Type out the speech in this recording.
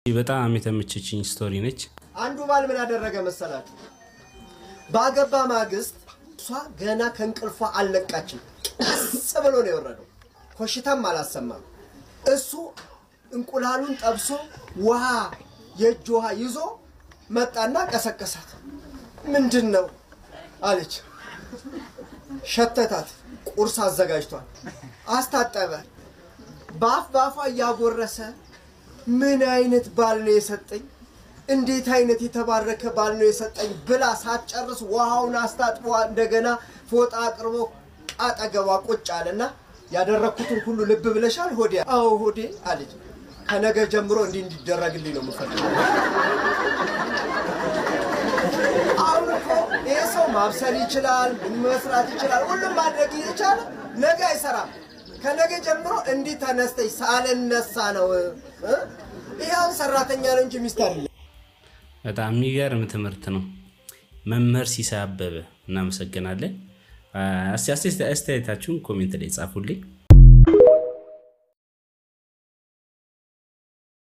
በጣም የተመቸችኝ ስቶሪ ነች። አንዱ ባል ምን አደረገ መሰላችሁ? ባገባ ማግስት እሷ ገና ከእንቅልፏ አልነቃችም። ቀስ ብሎ ነው የወረደው። ኮሽታም አላሰማም። እሱ እንቁላሉን ጠብሶ ውሃ የእጅ ውሃ ይዞ መጣና ቀሰቀሳት። ምንድን ነው አለች። ሸተታት። ቁርስ አዘጋጅቷል። አስታጠበ። በአፍ በአፏ እያጎረሰ ምን አይነት ባል ነው የሰጠኝ እንዴት አይነት የተባረከ ባል ነው የሰጠኝ ብላ ሳትጨርስ ውሃውን አስታጥቦ እንደገና ፎጣ አቅርቦ አጠገቧ ቁጭ አለና ያደረግኩትን ሁሉ ልብ ብለሻል ሆዴ? አዎ ሆዴ አለች። ከነገ ጀምሮ እንዲህ እንዲደረግልኝ ነው የምፈልገው። አሁን እኮ ይህ ሰው ማብሰል ይችላል፣ ምን መስራት ይችላል፣ ሁሉም ማድረግ ይቻላል። ነገ አይሰራም። ከነገ ጀምሮ እንዲህ ተነስተሽ ሳልነሳ ነው እ? ይህ አሁን ሰራተኛ ነው እንጂ ሚስት አይደለም። በጣም የሚገርም ትምህርት ነው። መምህር ሲሳይ አበበ እናመሰግናለን። እስቲ አስተያየታችሁን ኮሜንት ላይ ጻፉልኝ።